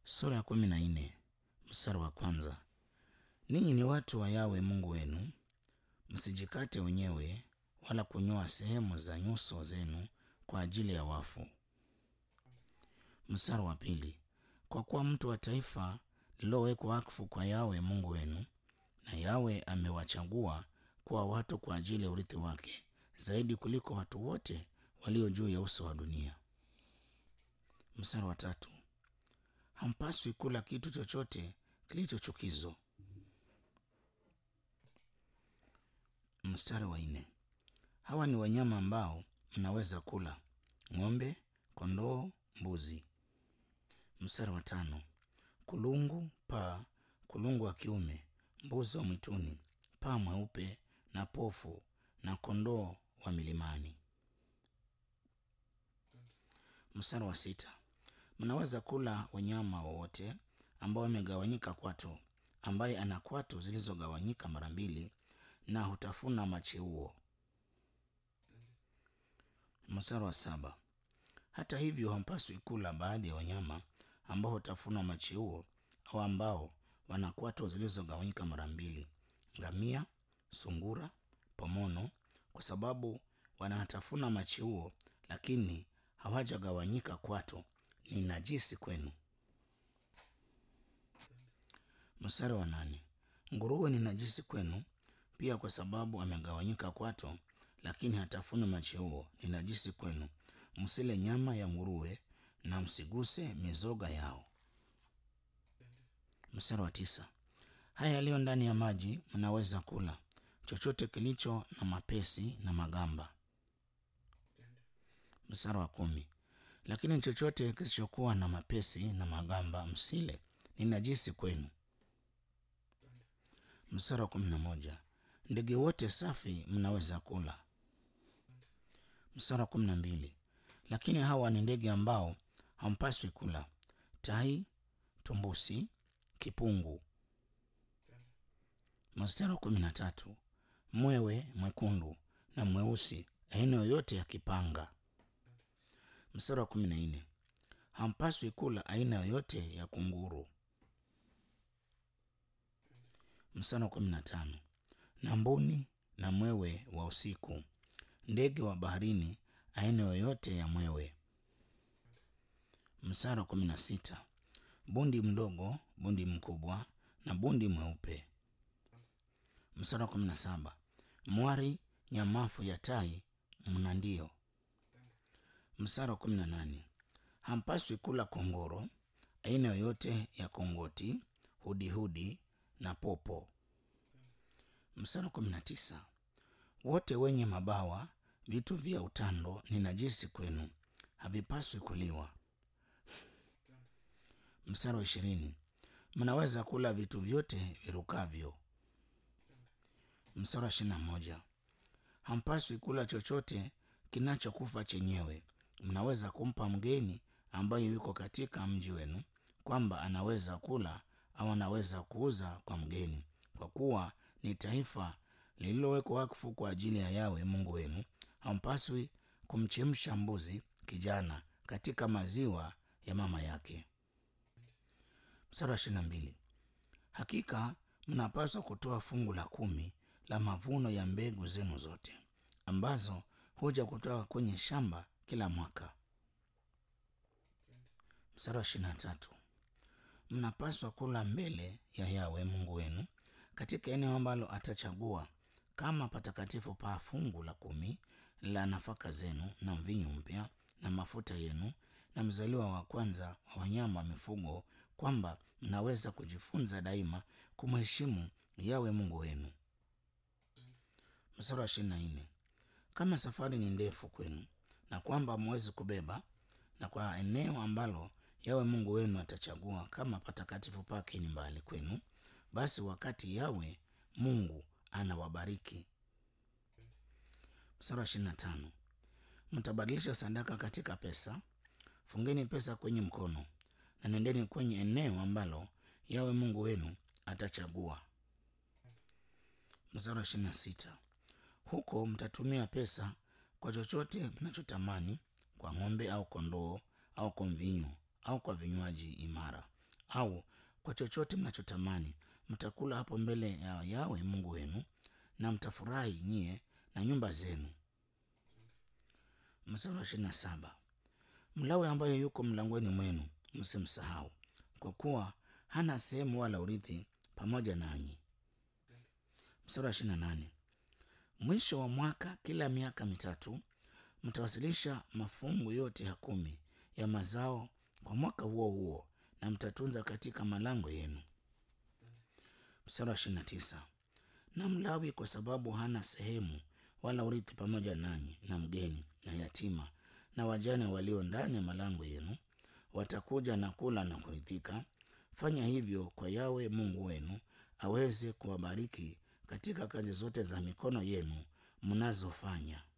sura ya kumi na nne mstari wa kwanza. Ninyi ni watu wa Yawe Mungu wenu, msijikate wenyewe wala kunyoa sehemu za nyuso zenu kwa ajili ya wafu. Mstari wa pili. Kwa kuwa mtu wa taifa lililowekwa wakfu kwa Yawe Mungu wenu, na Yawe amewachagua kuwa watu kwa ajili ya urithi wake zaidi kuliko watu wote walio juu ya uso wa dunia. Mstari wa tatu. Hampaswi kula kitu chochote kilicho chukizo. Mstari wa nne. Hawa ni wanyama ambao mnaweza kula: ng'ombe, kondoo, mbuzi. Mstari wa tano. Kulungu, paa, kulungu wa kiume, mbuzi wa mwituni, paa mweupe na pofu na kondoo wa milimani. Mstari wa sita. Mnaweza kula wanyama wowote ambao wamegawanyika kwato, ambaye ana kwato zilizogawanyika mara mbili na hutafuna macheuo. Mstari wa saba. Hata hivyo hampaswi kula baadhi ya wanyama ambao hutafuna macheuo au ambao wana kwato zilizogawanyika mara mbili: ngamia, sungura, pomono, kwa sababu wanatafuna macheuo lakini hawajagawanyika kwato, ni najisi kwenu. Mstari wa nane. Nguruwe ni najisi kwenu pia, kwa sababu amegawanyika kwato lakini hatafuni macheuo, ni najisi kwenu. Msile nyama ya nguruwe na msiguse mizoga yao. Mstari wa tisa. Haya yaliyo ndani ya maji mnaweza kula, chochote kilicho na mapesi na magamba. Mstari wa kumi. Lakini chochote kisichokuwa na mapesi na magamba msile, ni najisi kwenu. Mstari wa kumi na moja. Ndege wote safi mnaweza kula. Mstari wa kumi na mbili. Lakini hawa ni ndege ambao hampaswi kula: tai, tumbusi, kipungu. Mstari wa kumi na tatu. Mwewe mwekundu na mweusi, aina yoyote ya kipanga. Mstari wa kumi na nne. Hampaswi kula aina yoyote ya kunguru. Mstari wa kumi na tano. Na mbuni na mwewe wa usiku, ndege wa baharini, aina yoyote ya mwewe. Mstari wa kumi na sita. Bundi mdogo, bundi mkubwa na bundi mweupe. Mstari wa kumi na saba. Mwari, nyamafu ya tai, mnandio. Mstari wa kumi na nane. Hampaswi kula kongoro, aina yoyote ya kongoti, hudihudi na popo. Mstari wa kumi na tisa. Wote wenye mabawa, vitu vya utando ni najisi kwenu, havipaswi kuliwa. Mstari wa ishirini. Mnaweza kula vitu vyote virukavyo. Mstari wa ishirini na moja. Hampaswi kula chochote kinachokufa chenyewe. Mnaweza kumpa mgeni ambaye yuko katika mji wenu, kwamba anaweza kula au anaweza kuuza kwa mgeni, kwa kuwa ni taifa lililowekwa wakfu kwa ajili ya Yawe Mungu wenu. Hampaswi kumchemsha mbuzi kijana katika maziwa ya mama yake. Mstari wa ishirini na mbili. Hakika mnapaswa kutoa fungu la kumi la mavuno ya mbegu zenu zote ambazo huja kutoka kwenye shamba kila mwaka. Mstari wa ishirini na tatu. Mnapaswa kula mbele ya Yawe Mungu wenu katika eneo ambalo atachagua kama patakatifu pa fungu la kumi la nafaka zenu na mvinyo mpya na mafuta yenu na mzaliwa wa kwanza wa wanyama wa mifugo, kwamba mnaweza kujifunza daima kumheshimu Yawe Mungu wenu. Mstari wa ishirini na nne. Kama safari ni ndefu kwenu na kwamba mwezi kubeba, na kwa eneo ambalo Yawe Mungu wenu atachagua kama patakatifu pake ni mbali kwenu, basi wakati Yawe Mungu anawabariki. Mstari wa ishirini na tano. Mtabadilisha sadaka katika pesa. Fungeni pesa kwenye mkono na nendeni kwenye eneo ambalo Yawe Mungu wenu atachagua. Mstari wa ishirini na sita. Huko mtatumia pesa kwa chochote mnachotamani, kwa ng'ombe au kondoo au kwa mvinyo au kwa vinywaji imara au kwa chochote mnachotamani, mtakula hapo mbele ya Yawe Mungu wenu, na mtafurahi nyie na nyumba zenu. Mstari wa ishirini na saba. Mlawi ambaye yuko mlangoni mwenu msimsahau, kwa kuwa hana sehemu wala urithi pamoja nanyi. Mstari wa ishirini na nane. Mwisho wa mwaka, kila miaka mitatu, mtawasilisha mafungu yote ya kumi ya mazao kwa mwaka huo huo, na mtatunza katika malango yenu. Mstari wa ishirini na tisa. Na Mlawi kwa sababu hana sehemu wala urithi pamoja nanyi, na mgeni na yatima na wajane walio ndani ya malango yenu, watakuja na kula na kuridhika. Fanya hivyo kwa Yawe Mungu wenu, aweze kuwabariki katika kazi zote za mikono yenu mnazofanya.